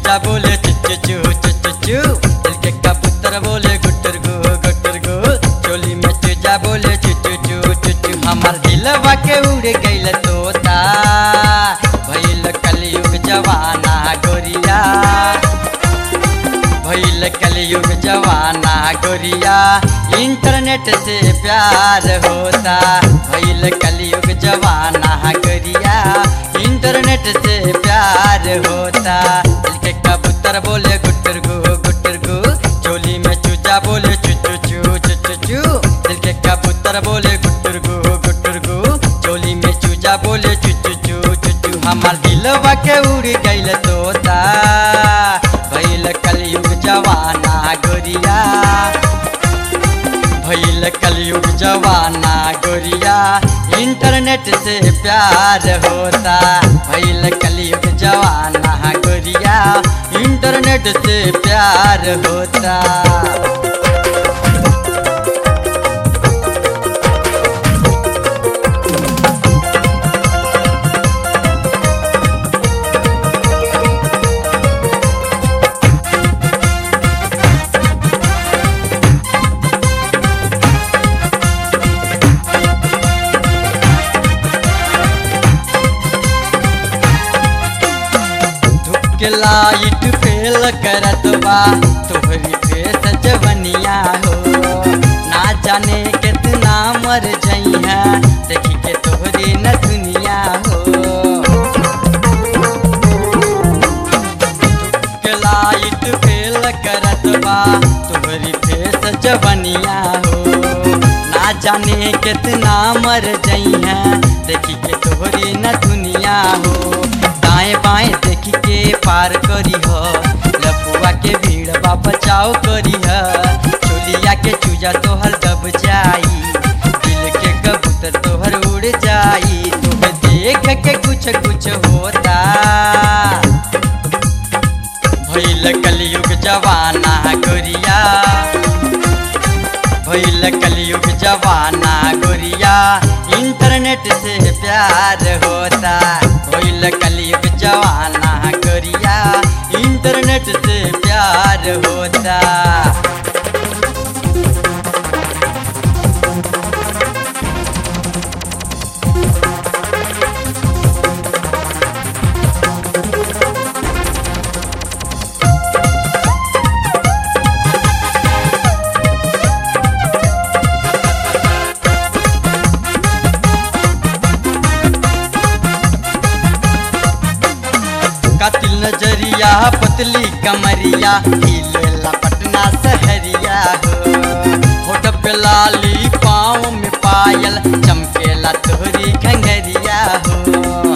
चूजा बोले चुचु चू चुचु चू दिल के कबूतर बोले गुटर गु गुटर गु चोली में चूजा बोले चुचु चू चुचु हमार दिलवा के उड़ गइल तोता भइल कलयुग जवाना गोरिया भइल कलयुग जवाना गोरिया इंटरनेट से प्यार होता भइल कलयुग जवाना गोरिया इंटरनेट से प्यार होता दिल के कबूतर बोले गुटर गु गुटर गु चोली में चूजा बोले चुचु चू चुचु चू दिल के कबूतर बोले गुटर गु गुटर गु चोली में चूजा बोले चुचु चू चुचु हमार दिलवा के उड़ गइल तोता भइल कलयुग जवाना गोरिया भइल कलयुग जवाना गोरिया इंटरनेट से प्यार होता भइल कलयुग जवाना गोरिया इंटरनेट से प्यार होता के लाइट फेल करत बा तोहरी फेस जवनिया हो ना जाने कितना मर जइहा देखी के तोहरी न दुनिया हो के लाइट फेल करत बा तोहरी फेस जवनिया हो ना जाने कितना मर जइहा देखी के तोहरी न दुनिया हो दाएं बाएं देखी के पार करी ह लफुआ के भीड़ बा बचाव करी ह चोलिया के चूजा तोहर दब जाई दिल के कबूतर तोहर उड़ जाई तुम्हें देख के कुछ कुछ होता भइल कलयुग जवाना गोरिया भइल कलयुग जवाना गोरिया इंटरनेट से प्यार होता भइल कलयुग जवाना गोरिया इंटरनेट से प्यार होता कातिल नजरिया पतली कमरिया हिलेला पटना सहरिया हो होठ पे लाली पाँव में पायल चमकेला तोहरी घंगरिया हो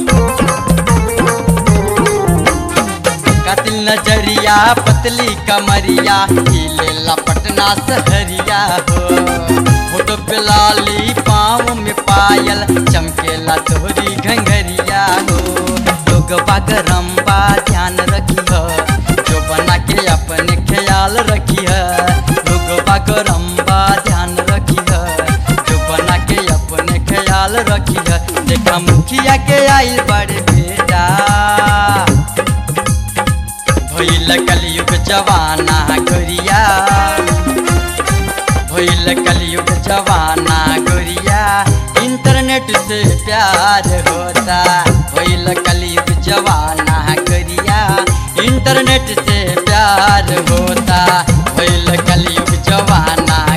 कातिल नजरिया पतली कमरिया हिलेला पटना सहरिया हो होठ पे लाली पाँव में पायल चमकेला तोहरी घंगरिया हो लोग बागरम बा ध्यान रखी ह जो बना के अपने ख्याल रखी है लोग बागरम बा ध्यान रखी है जो बना के अपने ख्याल रखी है देखा मुखिया के आई बड़े बेटा भइल कलयुग जवाना गोरिया भइल कलयुग जवाना गोरिया इंटरनेट से प्यार होता भइल कलयुग जवाना गोरिया इंटरनेट से प्यार होता भइल कलयुग जवाना